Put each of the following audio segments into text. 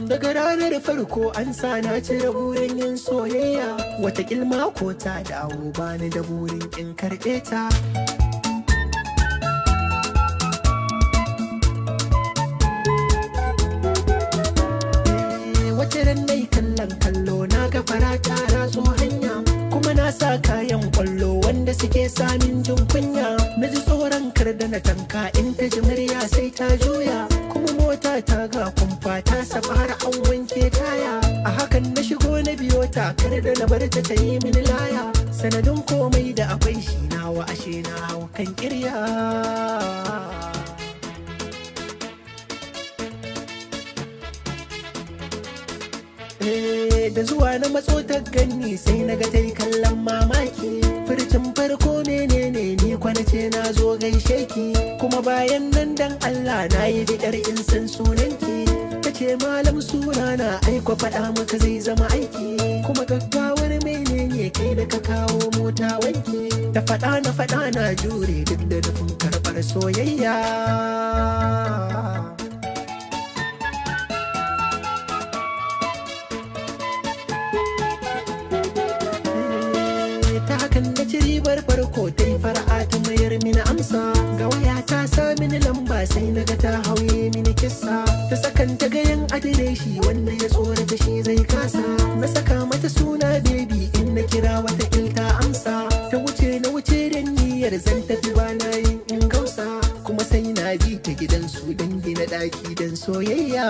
daga ranar farko an sa na cire burin yin soyayya wata kilma ko ta dawo bani da burin in karɓe ta wace ran nai kallon kallo na ga farata na zo hanya kuma na sa kayan kwallo wanda suke samin jin kunya na ji tsoron kar da na tanka in ta ji murya sai ta juya kuma mota ta ga kumfa ta saba har an wanke taya a hakan na shigo na biyo ta kar da na bar ta ta yi mini laya sanadin komai da akwai shi nawa ashe na hau kan kirya da zuwa na matso ta ganni sai na ga ta yi kallon mamaki furcin farko menene ni kwana ce na zo gaishe ki kuma bayan nan dan Allah na yi bidar in san sunanki ta ce malam suna na aiko faɗa maka zai zama aiki kuma gaggawar menene kai da ka kawo mota wanki da faɗa na faɗa na jure duk da nufin karɓar soyayya hakan na ci ribar farko ta yi fara'a ta mayar mini amsa ga waya ta sa mini lamba sai na ga ta hauye mini kissa ta sakan ta gayan adireshi wanda ya tsorata shi zai kasa na saka mata suna baby in na kira wata ilta amsa ta wuce na wuce da niyyar zan tafi ba na yin in gausa kuma sai na bi ta gidan su don gina daki don soyayya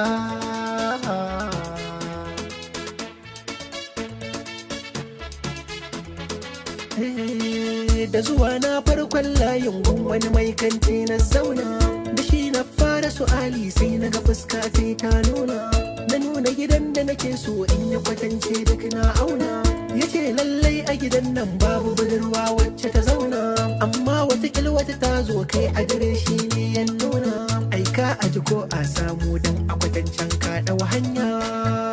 da zuwa na farkon layin gun wani mai kanti na zauna da shi na fara su'ali sai na ga fuska ta ta nuna na nuna gidan da nake so in ya kwatance duk na auna ya ce lallai a gidan nan babu budurwa wacce ta zauna amma wata wata ta zo kai a dire shi ne ya nuna aika a ji ko a samu dan a kwatancen ka hanya